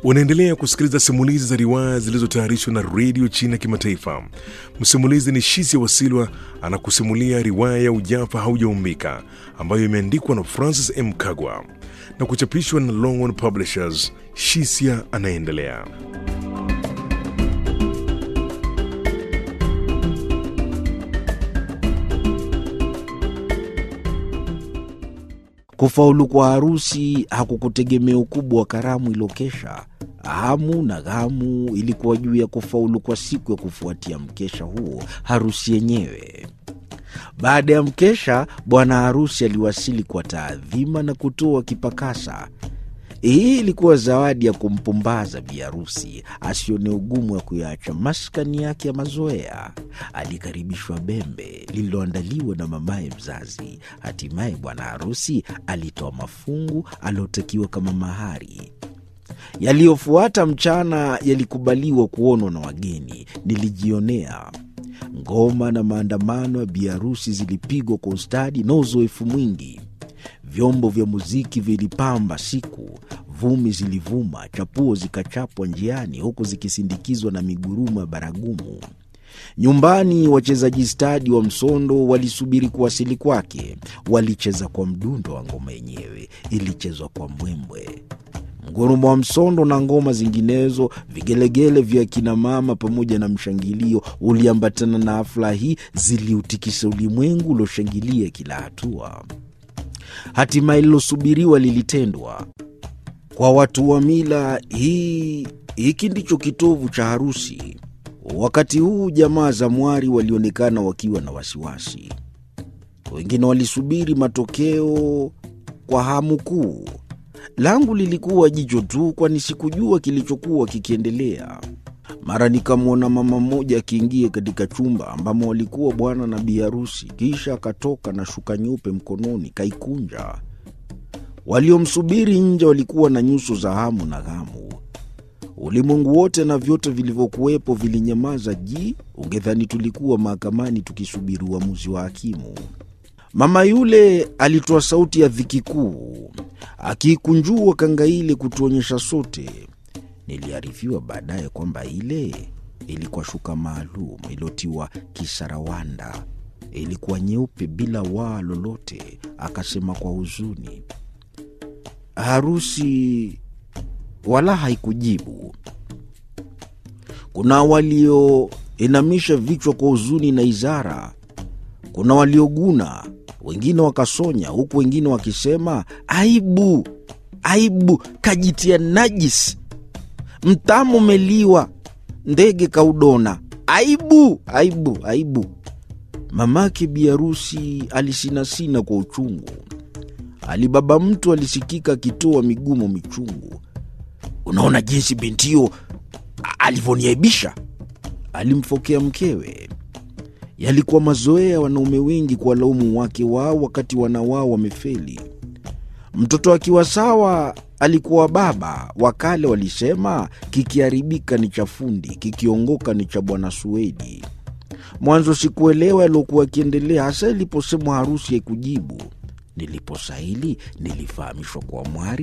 Unaendelea kusikiliza simulizi za riwaya zilizotayarishwa na redio China Kimataifa. Msimulizi ni Shisia Wasilwa anakusimulia riwaya ya Ujafa Haujaumbika ambayo imeandikwa na Francis M. Kagwa na kuchapishwa na Longhorn Publishers. Shisia anaendelea. Kufaulu kwa harusi hakukutegemea ukubwa wa karamu ilokesha. Hamu na ghamu ilikuwa juu ya kufaulu kwa siku ya kufuatia mkesha huo, harusi yenyewe. Baada ya mkesha, bwana harusi aliwasili kwa taadhima na kutoa kipakasa. Hii ilikuwa zawadi ya kumpumbaza bi harusi asione ugumu wa kuyaacha maskani yake ya mazoea. Alikaribishwa bembe lililoandaliwa na mamaye mzazi. Hatimaye bwana harusi alitoa mafungu aliotakiwa kama mahari. Yaliyofuata mchana yalikubaliwa kuonwa na wageni. Nilijionea ngoma na maandamano ya biharusi zilipigwa kwa ustadi na uzoefu mwingi. Vyombo vya muziki vilipamba siku, vumi zilivuma, chapuo zikachapwa njiani, huku zikisindikizwa na migurumo ya baragumu. Nyumbani wachezaji stadi wa msondo walisubiri kuwasili kwake. Walicheza kwa mdundo wa ngoma yenyewe, ilichezwa kwa mbwembwe mgurumo wa msondo na ngoma zinginezo, vigelegele vya kinamama pamoja na mshangilio uliambatana na hafla hii, ziliutikisa ulimwengu ulioshangilia kila hatua. Hatimaye lilosubiriwa lilitendwa. Kwa watu wa mila hii, hiki ndicho kitovu cha harusi. Wakati huu jamaa za mwari walionekana wakiwa na wasiwasi, wengine walisubiri matokeo kwa hamu kuu. Langu lilikuwa jicho tu, kwani sikujua kilichokuwa kikiendelea. Mara nikamwona mama mmoja akiingia katika chumba ambamo walikuwa bwana na bi harusi, kisha akatoka na shuka nyeupe mkononi, kaikunja. Waliomsubiri nje walikuwa na nyuso za hamu na ghamu. Ulimwengu wote na vyote vilivyokuwepo vilinyamaza ji, ungedhani tulikuwa mahakamani tukisubiri uamuzi wa hakimu. Mama yule alitoa sauti ya dhiki kuu, akiikunjua kanga ile kutuonyesha sote. Niliarifiwa baadaye kwamba ile ilikuwa shuka maalum iliyotiwa kisarawanda, ilikuwa nyeupe bila waa lolote. Akasema kwa huzuni, harusi wala haikujibu. Kuna walioinamisha vichwa kwa huzuni na izara, kuna walioguna wengine wakasonya, huku wengine wakisema aibu, aibu, kajitia najisi, mtamu umeliwa, ndege kaudona, aibu, aibu, aibu. Mamake biharusi alisinasina kwa uchungu. Alibaba mtu alisikika akitoa migumo michungu. Unaona jinsi bintio alivyoniaibisha, alimfokea mkewe. Yalikuwa mazoea ya wanaume wengi kuwalaumu wake wao wakati wana wao wamefeli. Mtoto akiwa sawa alikuwa baba. Wakale walisema kikiharibika ni cha fundi, kikiongoka ni cha bwana Suedi. Mwanzo sikuelewa yaliokuwa akiendelea, hasa iliposemwa harusi haikujibu. Niliposahili nilifahamishwa kwa mwari